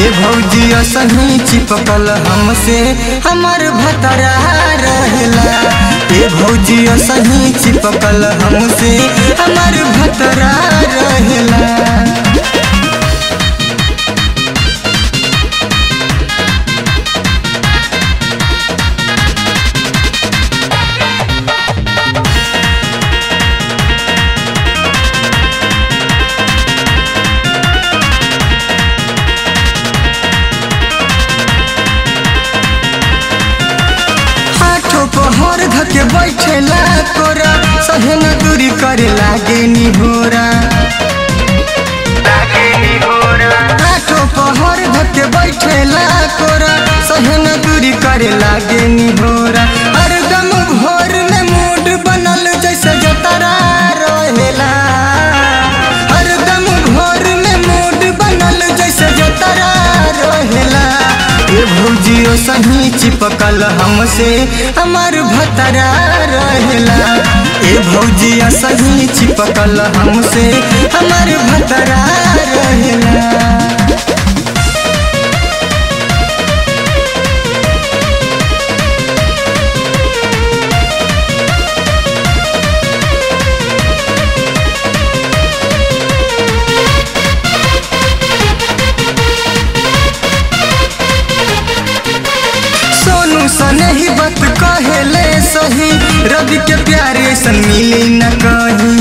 ए भौजी सही चिपकल हमसे हमर भतरा रहेला ए भौजी सही चिपकल हमसे हमर भतरा रहेला हाथों पहर धके बैठेला कोरा सहे न दूरी करे लागे निहोरा हाथों पहर धके बैठेला कोरा सहे न दूरी करे लागे निहोरा हर दम भोर में मूड बनल जैसे जतरा रहेला हर दम भोर में मूड बनल जैसे जतरा रहेला ए भौजियो सही चिपकल हमसे हमार भतरा रहेला ए भौजिया सही चिपकल हमसे हमार भतरा रहेला सोनू सने ही बात कहेले सही रवि के प्यारे ऐसन मिली न कहीं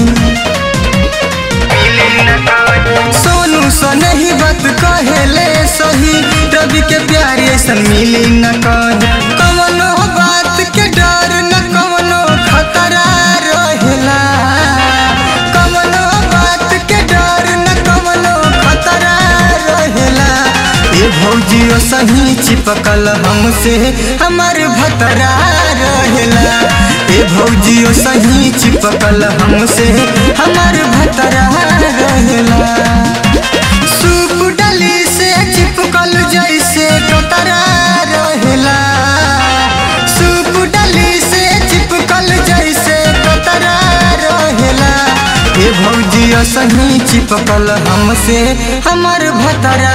सोनू सने ही बात कहेले सही रवि के प्यारे ऐसन मिली न कहीं कवनो बात के डर न कवनो खतरा रहेला कवनो बात के डर न कवनो खतरा रहेला ए भौजियो सही चिपकल हमसे हमार भतरा रहेला ए भौजियो सही चिपकल हमसे हमार भतरा रहेला सूप डली से चिपकल जैसे कतरा रहेला सूप डली से चिपकल जैसे कतरा रहेला ए भौजिया सही चिपकल हमसे हमर भतरा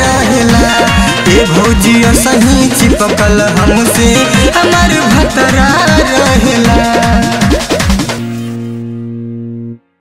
रहेला ए भौजिया सही चिपकल हमसे हमर भतरा